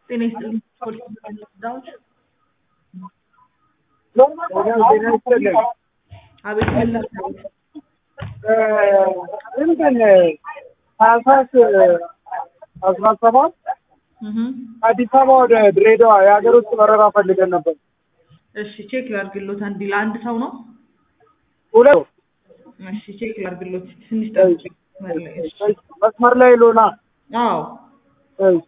ጤና ይስጥልኝ ፖሊስ ዳዎች ጤና ይስጥልኝ። አቤት ምን ላድርግ? እንትን ታህሳስ አስራ ሰባት እህ አዲስ አበባ ወደ ድሬዳዋ የሀገር ውስጥ በረራ ፈልገን ነበር። እሺ ቼክ ላድርግሎት። አንድ ለአንድ ሰው ነው? ሁለት እሺ ቼክ ላድርግሎት። ትንሽ ጠብቂ። እሺ መስመር ላይ ሎና አዎ እሺ።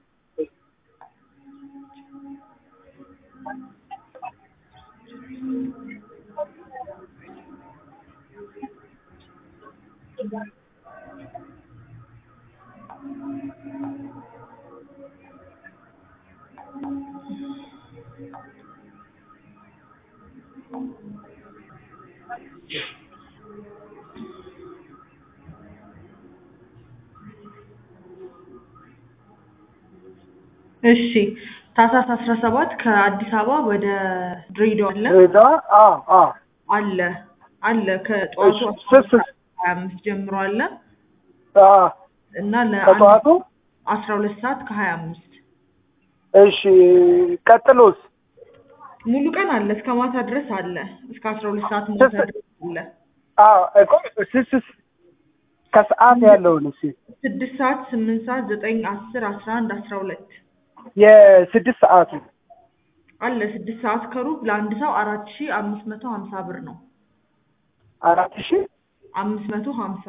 እሺ ታህሳስ አስራ ሰባት ከአዲስ አበባ ወደ ድሬዳዋ አለ ድሬዳዋ አዎ አዎ አለ አለ ከጠዋቱ እሺ፣ ስስ ሀያ አምስት ጀምሮ አለ አዎ እና ከጠዋቱ አስራ ሁለት ሰዓት ከሀያ አምስት እሺ። ቀጥሎስ ሙሉ ቀን አለ እስከ ማታ ድረስ አለ እስከ አስራ ሁለት ሰዓት ማታ ስስ- ድረስ አለ አዎ እኮ ስስስ ከሰዓት ያለውን እሺ ስድስት ሰዓት ስምንት ሰዓት ዘጠኝ አስር አስራ አንድ አስራ ሁለት የስድስት ሰዓቱ አለ ስድስት ሰዓት ከሩብ ለአንድ ሰው አራት ሺ አምስት መቶ ሀምሳ ብር ነው አራት ሺህ አምስት መቶ ሀምሳ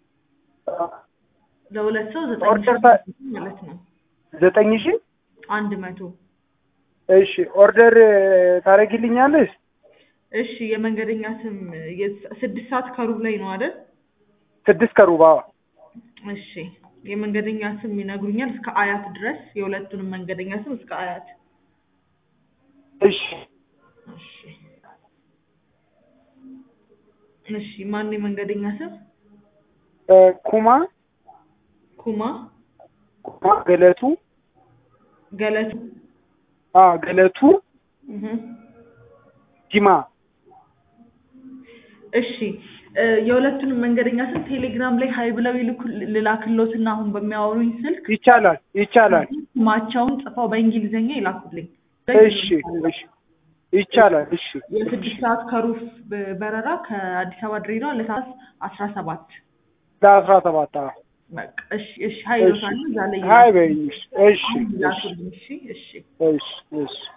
ለሁለት ሰው ዘጠኝ ሺ ኦርደር ታ- ማለት ነው ዘጠኝ ሺህ አንድ መቶ እሺ ኦርደር ታደርጊልኛለሽ? እሺ የመንገደኛ ስም የስ- ስድስት ሰዓት ከሩብ ላይ ነው አይደል ስድስት ከሩባ እሺ የመንገደኛ ስም ይነግሩኛል እስከ አያት ድረስ የሁለቱንም መንገደኛ ስም እስከ አያት እሺ እሺ እሺ ማን የመንገደኛ ስም እ ኩማ ኩማ ኩማ ገለቱ ገለቱ አ ገለቱ እህ ጂማ እሺ እ የሁለቱንም መንገደኛ ስም ቴሌግራም ላይ ሀይ ብለው ይልኩ ልላክሎትና አሁን በሚያወሩኝ ስልክ ይቻላል ይቻላል። ስማቸውን ጽፈው በእንግሊዝኛ ይላኩልኝ። እሺ እሺ ይቻላል። እሺ የስድስት ሰዓት ከሩብ በ- በረራ ከአዲስ አበባ ድሬዳዋ ለሰዓት አስራ ሰባት ለአስራ ሰባት አዎ። በቃ እሺ እሺ ሀይ እሺ ይሎታል እዛ ላይ ሀይ በይኝ። እሺ እሺ ይላኩልኝ። እሺ እሺ እሺ እሺ